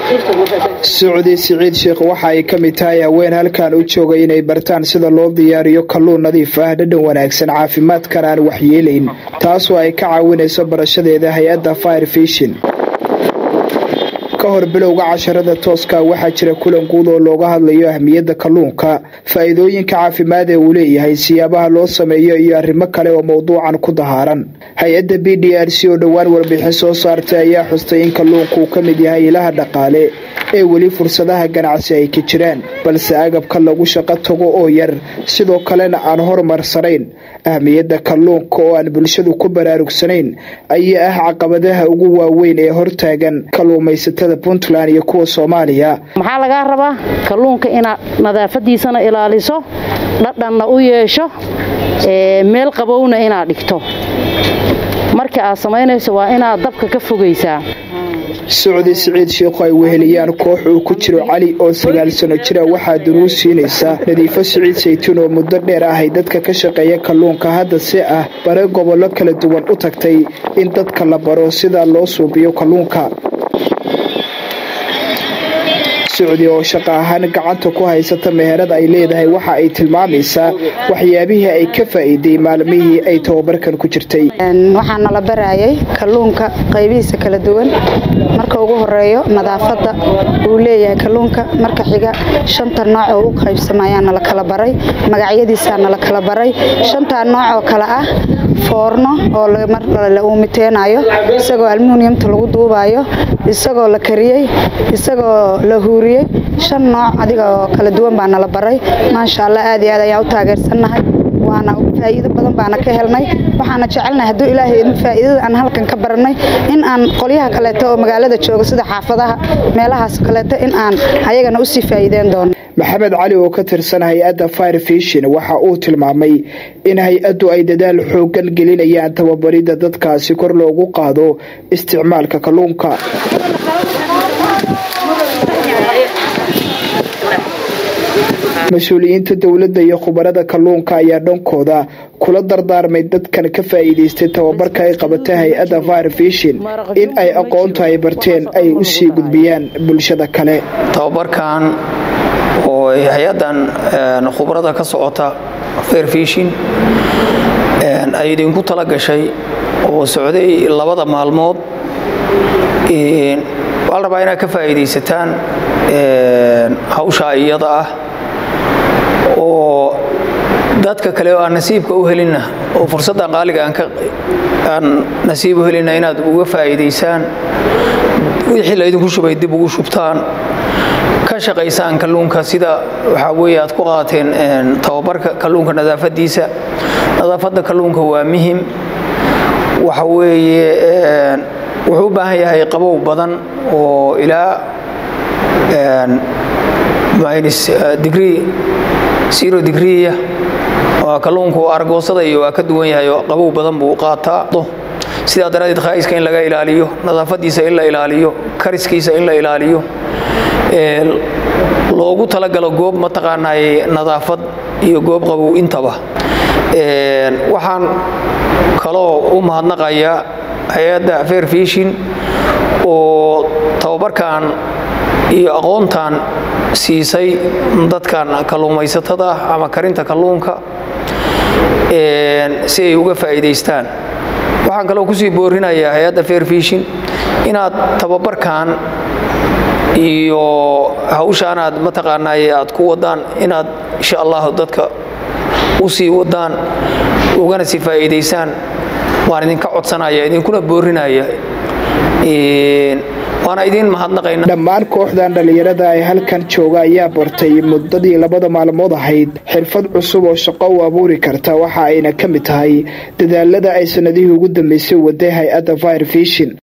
socdi siciid sheekh waxa ay ka mid tahay haween halkan u joogay inay bartaan sida loo diyaariyo kalluun nadiif ah dhadhan wanaagsan caafimaadkana aan waxyeelayn taasoo ay ka caawinayso barashadeeda hay-adda fire fishin ka hor bilowga casharada tooska waxaa jira kulan guud oo looga hadlayo ahmiyadda kalluunka faa'iidooyinka caafimaad ee uu leeyahay siyaabaha loo sameeyo iyo arrimo kale oo mowduucan ku dahaaran hay-adda b d r c oo dhowaan warbixin soo saartay ayaa xustay in kalluunku uu ka mid yahay ilaha dhaqaale ee weli fursadaha ganacsi ay ka jiraan balse agabka lagu shaqo tago oo yar sidoo kalena aan horumarsanayn ahmiyadda kalluunka oo aan bulshadu ku baraarugsanayn ayaa ah caqabadaha ugu waaweyn ee hortaagan kalluumaysatada puntland iyo kuwa soomaaliya maxaa lagaa rabaa kalluunka inaad nadaafadiisana ilaaliso dhadhanna u yeesho meel qabowna inaad dhigto marka aad samaynayso waa inaad dabka ka fogaysaa socdi siciid sheekhu ay weheliyaan koox uu ku jiro cali oo sagaal sano jira waxaa duruus siinaysa nadiifo siciid saytuun oo muddo dheer ahay dadka ka shaqeeya kalluunka hadda si ah bare gobollo kala duwan u tagtay in dadka la baro sida loo suubiyo kalluunka socdi oo shaqo ahaan gacanta ku haysata meherad ay leedahay waxa ay tilmaamaysaa waxyaabihii ay ka faa'iiday maalmihii ay tababarkan ku jirtay waxaa nala barayay kalluunka qaybihiisa kala duwan marka ugu horeeyo nadaafadda uu leeyahay kalluunka marka xiga shanta nooc oo u qaybsamayaa nala kala baray magacyadiisaa nala kala baray shantaa nooc oo kale ah foorno oo la uumiteenayo isagoo almuuniyamta lagu duubayo isagoo la kariyey isagoo la huuriyey shan nooc adiga oo kala duwan baa nala baray maasha allah aad iyo aad ayaan u taageersannahay waana faa'iido badan baana ka helnay waxaana jecelnahay hadduu ilaahay in faa'iidada aan halkan ka baranay in aan qolyaha kaleeto oo magaalada jooga sida xaafadaha meelahaas kaleeto in aan ayagana usii faa'iideen doono maxamed cali oo ka tirsan hay-adda fire fishin waxa uu tilmaamay in hay-addu ay dadaal xoogan gelinayaan tababaridda dadkaasi kor loogu qaado isticmaalka kalluunka mas-uuliyiinta dowladda iyo khubarada kalluunka ayaa dhankooda kula dardaarmay dadkan ka faa'iidaystay tababarka ay qabatay hay-adda fire fishin in ay aqoonta ay barteen ay u sii gudbiyaan bulshada kale tababarkan oo hay-addan khubarada ka socota fire fishin ay idinku tala gashay oo socday labada maalmood waxaa la rabaa inaad ka faa'iidaysataan hawshaa iyada ah oo dadka kale oo aan nasiibka u helinna oo fursaddan qaaliga aan nasiib u helinna inaad uga faa'iidaysaan wixii laydinku shubay dib ugu shubtaan ka shaqaysaan kalluunka sida waxaa weeye aad ku qaateen tababarka kalluunka nadaafadiisa nadaafadda kalluunka waa muhim waxa weeye wuxuu u baahan yahay qabow badan oo ilaa digrii zero digriya kalluunku argoosada iyo waa ka duwan yahay oo qabow badan buu qaataa sidaa daraaddeed khaa'iska in laga ilaaliyo nadaafadiisa in la ilaaliyo kariskiisa in la ilaaliyo loogu talagalo goob mataqaanay nadaafad iyo goob qabow intaba waxaan kaloo u mahadnaqayaa hay-adda fair fishin oo tababarkan iyo aqoontan siisay dadkan kalluumaysatada ah ama karinta kalluunka si ay uga faa'iidaystaan waxaan kaloo kusii boorinayaa hay-adda fair fishin inaad tababarkan iyo hawshaanaad mataqaanay aad ku wadaan inaad insha allahu dadka u sii wadaan ugana sii faa'iidaysaan waan idinka codsanaya idinkuna boorinaya waana idiin mahadnaqayna dhammaan kooxdan dhallinyarada ay halkan jooga ayaa bartay muddadii labada maalmood ahayd xirfad cusub oo shaqo u abuuri karta waxa ayna ka mid tahay dadaalada ay sannadihii ugu dambeysay waday hay-adda fire fishin